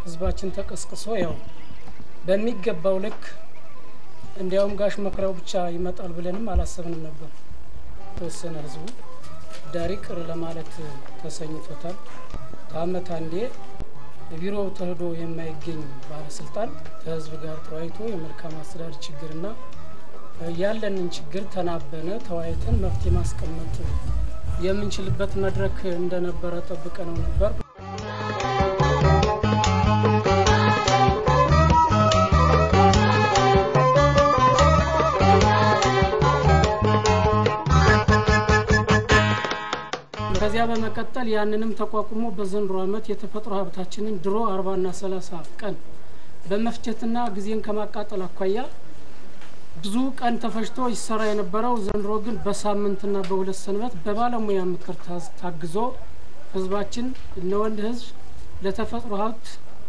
ህዝባችን ተቀስቅሶ ያው በሚገባው ልክ እንዲያውም ጋሽ መኩሪያው ብቻ ይመጣል ብለንም አላሰብንም ነበር። ተወሰነ ህዝቡ ዳሪ ቅር ለማለት ተሰኝቶታል። ከአመት አንዴ ቢሮ ተህዶ የማይገኝ ባለስልጣን ከህዝብ ጋር ተወያይቶ የመልካም አስተዳደር ችግርና ያለንን ችግር ተናበነ ተወያይተን መፍትሄ ማስቀመጥ የምንችልበት መድረክ እንደነበረ ጠብቀ ነው ነበር። ከዚያ በመቀጠል ያንንም ተቋቁሞ በዘንድሮ ዓመት የተፈጥሮ ሀብታችንን ድሮ አርባና ሰላሳ ቀን በመፍጀትና ጊዜን ከማቃጠል አኳያ ብዙ ቀን ተፈጅቶ ይሰራ የነበረው ዘንድሮ ግን በሳምንትና በሁለት ሰንበት በባለሙያ ምክር ታግዞ ህዝባችን እነወንድ ህዝብ ለተፈጥሮ ሀብት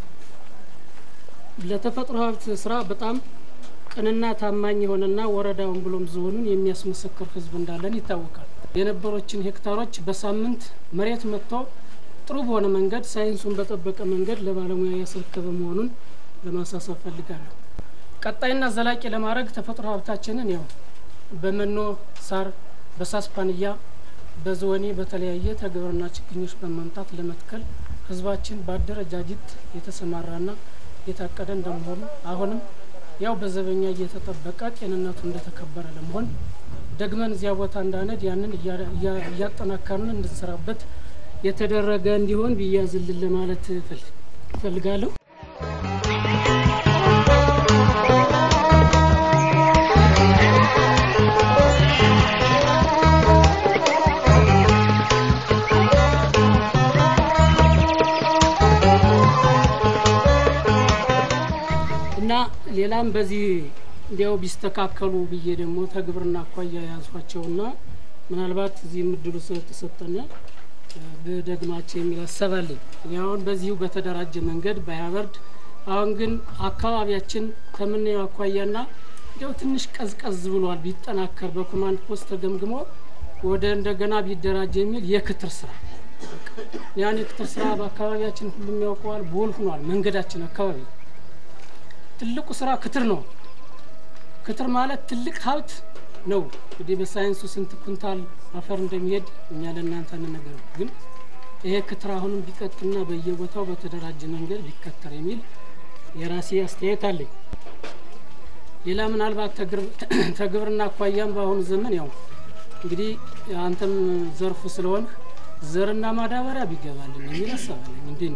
ለተፈጥሮ ሀብት ስራ በጣም ቅንና ታማኝ የሆነና ወረዳውን ብሎም ዞኑን የሚያስመሰክር ህዝብ እንዳለን ይታወቃል። የነበሮችን ሄክታሮች በሳምንት መሬት መጥቶ ጥሩ በሆነ መንገድ ሳይንሱን በጠበቀ መንገድ ለባለሙያ ያስረከበ መሆኑን ለማሳሰብ ፈልጋለሁ። ቀጣይና ዘላቂ ለማድረግ ተፈጥሮ ሀብታችንን ያው በመኖ ሳር፣ በሳስፓንያ፣ በዝወኔ በተለያየ ተግብርና ችግኞች በማምጣት ለመትከል ህዝባችን በአደረጃጀት የተሰማራና የታቀደ እንደመሆኑ አሁንም ያው በዘበኛ እየተጠበቀ ጤንነቱ እንደተከበረ ለመሆን ደግመን እዚያ ቦታ እንዳነድ ያንን እያጠናከርን እንድንሰራበት የተደረገ እንዲሆን ቢያዝልን ለማለት እፈልጋለሁ። እና ሌላም በዚህ እንዲያው ቢስተካከሉ ብዬ ደግሞ ተግብርና አኳያ የያዟቸውና ምናልባት እዚህ ምድሉ ስለተሰጠነ ብደግማቸው የሚል አሰባለኝ። አሁን በዚሁ በተደራጀ መንገድ ባያበርድ፣ አሁን ግን አካባቢያችን ከምናየው አኳያና እንዲያው ትንሽ ቀዝቀዝ ብሏል። ቢጠናከር በኮማንድ ፖስት ተገምግሞ ወደ እንደገና ቢደራጅ የሚል የክትር ስራ ያን የክትር ስራ በአካባቢያችን ሁሉም ያውቀዋል። ቦል ሆኗል መንገዳችን አካባቢ ትልቁ ስራ ክትር ነው። ክትር ማለት ትልቅ ሀብት ነው። እንግዲህ በሳይንሱ ስንት ኩንታል አፈር እንደሚሄድ እኛ ለእናንተ እንነገር፣ ግን ይሄ ክትር አሁንም ቢቀጥልና በየቦታው በተደራጀ መንገድ ቢከተር የሚል የራሴ አስተያየት አለኝ። ሌላ ምናልባት ተግብርና አኳያም በአሁኑ ዘመን ያው እንግዲህ አንተም ዘርፉ ስለሆንህ ዘርና ማዳበሪያ ቢገባልን የሚል አሰባለኝ እንዴ ነው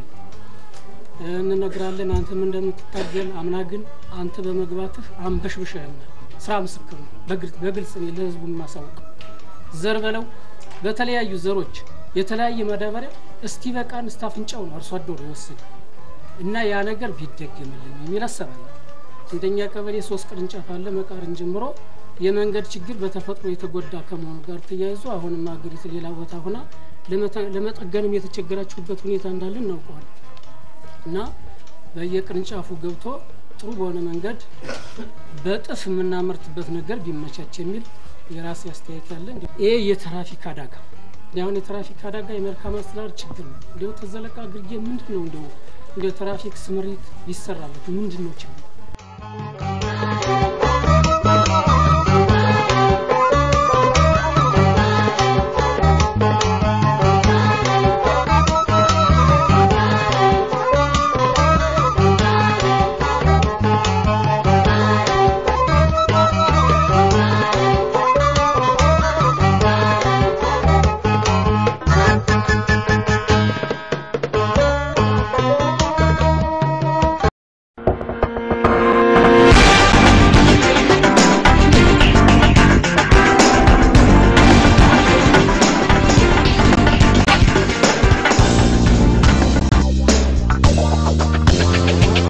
እንነግራለን አንተም እንደምትታገል አምና ግን አንተ በመግባትህ አንበሽብሸህናል። ስራ ምስክር ነው። በግልጽ እኔ ለህዝቡ የማሳውቀው ዘር በለው በተለያዩ ዘሮች የተለያየ ማዳበሪያ እስቲ በቃን እስቲ አፍንጫው ነው አርሶ አደሩ የወሰደ እና ያ ነገር ቢደገምልን የሚል አሰባለ። እንደኛ ቀበሌ ሶስት ቅርንጫፍ አለ። መቃርን ጀምሮ የመንገድ ችግር በተፈጥሮ የተጎዳ ከመሆኑ ጋር ተያይዞ አሁንም ሀገሪቱ ሌላ ቦታ ሆና ለመጠገንም የተቸገራችሁበት ሁኔታ እንዳለ እናውቀዋለን። እና በየቅርንጫፉ ገብቶ ጥሩ በሆነ መንገድ በጥፍ የምናመርትበት ነገር ቢመቻች የሚል የራሴ አስተያየት ያለ። ይሄ የትራፊክ አደጋ አሁን የትራፊክ አደጋ የመልካም አስተዳደር ችግር ነው። እንዲሁ ተዘለቃ ግርጌ ምንድን ነው እንዲሁ እንዲሁ ትራፊክ ስምሪት ይሰራበት ምንድን ነው ችግር?